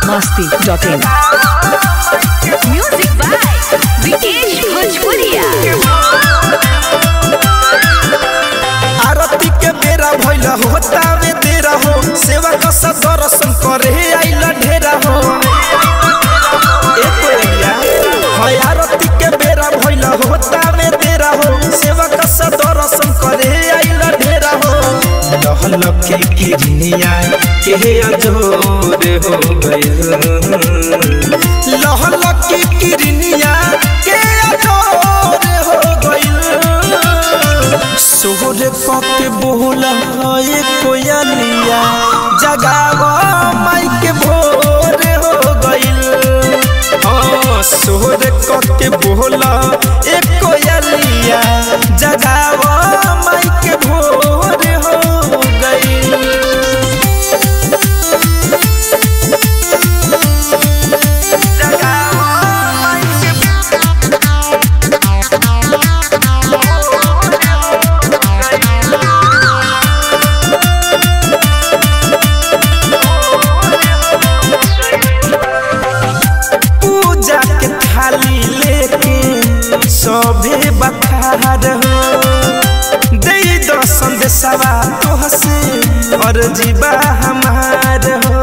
masti.in. Music by Vikesh Bhojpuria. आरती के बेरा भइल होता में देरा हो सेवा का सब दर्शन करे आइल ढेरा हो ए कोइया हाय आरती के बेरा भइल होता में देरा हो सेवा का सब दर्शन करे आइल ढेरा हो लहल के किरनिया के अजोर हो गइल लहल के किरनिया के अजोर हो गइल सोहर पके बोला ए कोयलिया जगावा माई के भोर हो गइल हाँ सोहर पके बोला ए कोयलिया जगावा माई के भोर हो गइल पूजा के थाली लेके सभे बखार हो दे दर्शन देसवा तोह से और जीवा हमार हो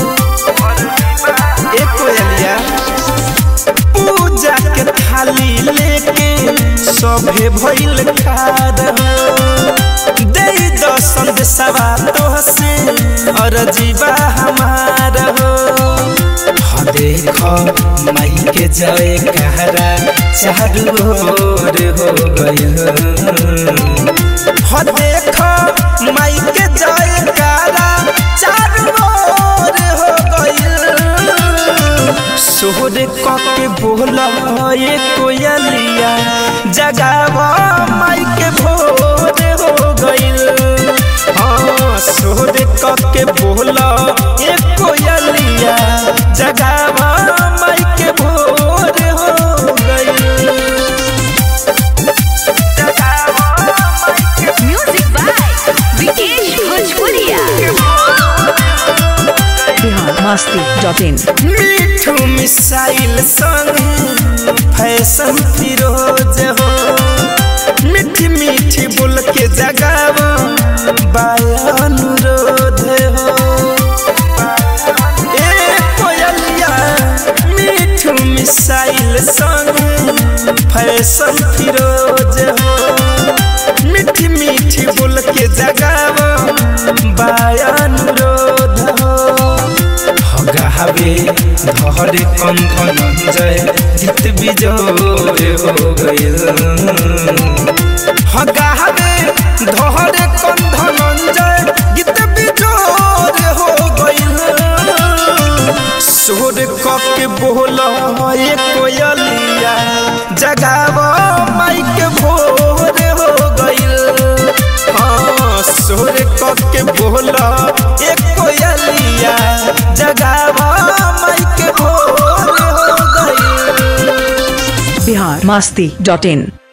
ए कोयलिया पूजा के थाली लेके सभे भइल खार हो दे दर्शन देसवा तोह से और जीवा हमार हो हाँ देख माई के जय कहरा चारू ओर हो गइल हाँ देख माई के जय कहरा चारू ओर हो गइल सोहर कके बोला ये कोयलिया जगावा माई के भोर हो गइल हाँ सोहर कके बोला ये कोयलिया जगावा माई के भोर हो गइल Music by Vikesh Bhojpuria. Bihar masti.in. मीठू मिसाइल संग फैशन फिरोज हो मीठी मीठी बोल के जगाव अनुरोध हो ए कोयलिया मीठू मिसाइल संग फैशन फिरोज हो मीठी मीठी बोल के जगाव अनुरोध हो हगावे धरे कंधन जय जित बिजोर हो गइल हगावे धरे कंधन जय गीत बिजोर हो गइल सोर कके बोल ए कोयलिया जगाव माई के भोर हो गइल हाँ सोर कके बोल ए कोयलिया जगावा माई के भोर हो गइल Bihar masti.in.